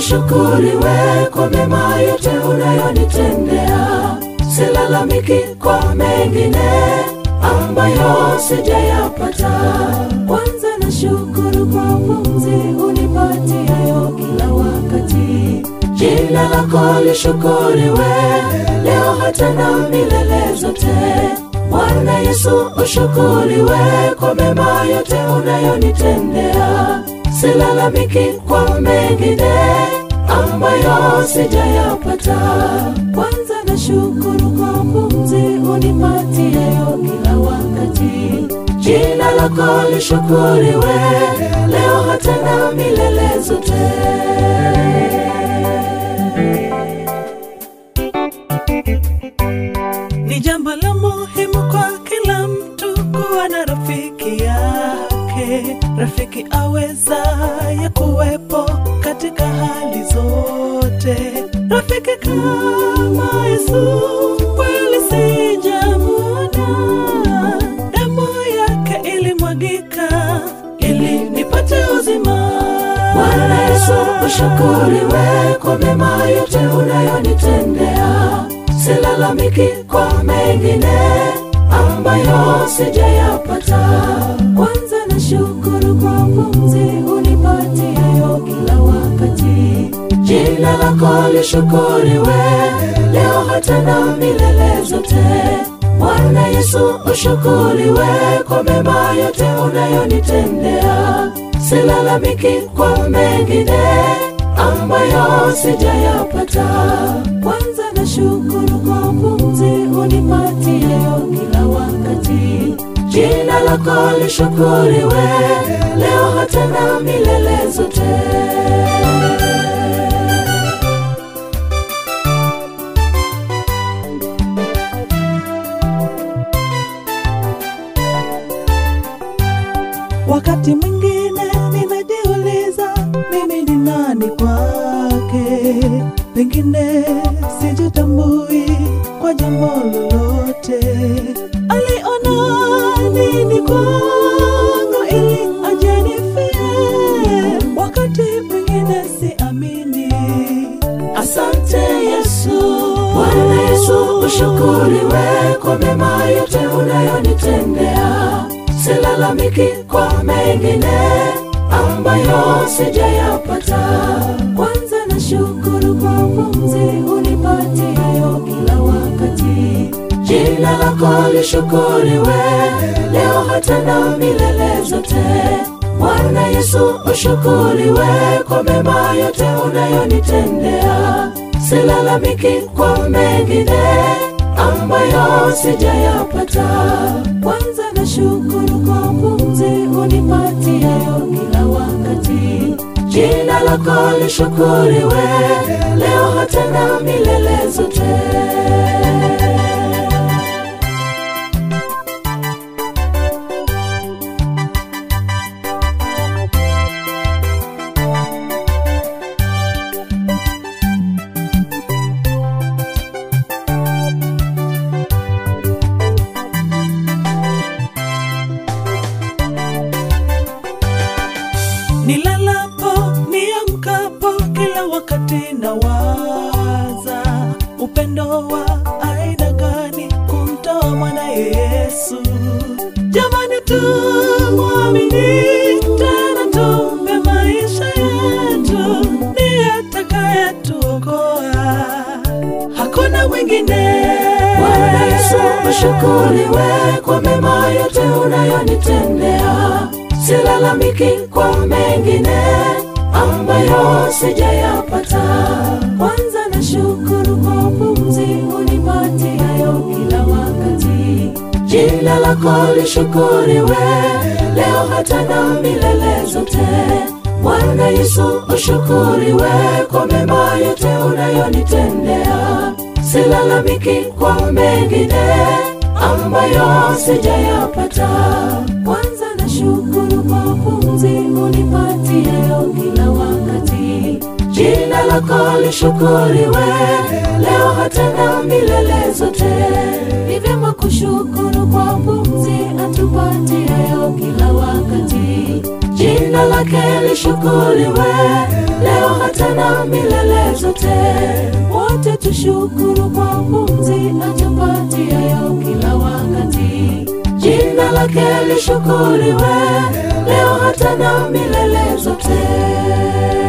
ushukuriwe kwa mema yote unayonitendea. Silalamiki kwa mengine ambayo sijayapata. Kwanza na shukuru kwa pumzi unipatiayo kila wakati. Jina lako lishukuriwe leo hata na milele zote. Bwana Yesu ushukuriwe kwa mema yote unayonitendea. Silalamiki kwa mengine ambayo sijayapata. Kwanza na shukuru kwa pumzi unipatiayo kila wakati. Jina lako lishukuriwe leo hata na milele zote. Ni jambo la muhimu kwa kila mtu kuwa na rafiki yake, rafiki awezaye kuwepo katika hali zote. Rafiki kama Yesu kweli sijamwona, damu yake ilimwagika ili nipate uzima. Bwana Yesu ushukuriwe kwa mema yote unayonitendea. Silalamiki kwa mengine ambayo sijayapata. Kwanza na shukuru kwa pumzi unipatiayo kila wakati. Jina lako lishukuriwe leo hata na milele zote. Bwana Yesu ushukuriwe kwa mema yote unayonitendea. Silalamiki kwa mengine ambayo sijayapata. Kwanza na shukuru kwa pumzi unipatiayo kila wakati. Jina lako lishukuriwe leo hata na milele zote. Wakati mwingine ninajiuliza mimi ni nani kwake, pengine sijitambui kwa jambo lolote. Aliona nini kwangu ili ajenifie? Wakati mwingine siamini. Asante Yesu. Bwana Yesu ushukuriwe kwa mema yote unayonitendea. Silalamiki kwa mengine ambayo sijayapata. Kwanza na shukuru kwa pumzi unipatiayo kila wakati. Jina lako lishukuriwe leo hata na milele zote. Bwana Yesu ushukuriwe kwa mema yote unayonitendea. Silalamiki kwa mengine ambayo sijayapata. Kwanza na shukuru kwa pumzi unipatiayo kila wakati. Jina lako lishukuriwe leo hata na milele zote. Nilalapo, niamkapo, kila wakati nawaza upendo wa aina gani kumtoa mwana Yesu. Jamani, tumwamini tena, tumpe maisha yetu, ndiye atakayetuokoa, hakuna mwingine. Bwana Yesu ushukuriwe kwa mema yote unayonitendea. Silalamiki kwa mengine ambayo sijayapata. Kwanza na shukuru kwa pumzi unipatiayo kila wakati. Jina lako lishukuriwe leo hata na milele zote. Bwana Yesu ushukuriwe kwa mema yote unayonitendea. Silalamiki kwa mengine ambayo sijayapata. Kwanza na shukuru kwa pumzi unipatiayo kila wakati. Jina lako lishukuriwe leo hata na milele zote. Ni vyema kushukuru kwa pumzi atupatiayo kila wakati. Jina lake lishukuriwe leo hata na milele zote. Wote tushukuru kwa pumzi atupatiayo kila wakati. Jina lake lishukuriwe leo hata na milele zote.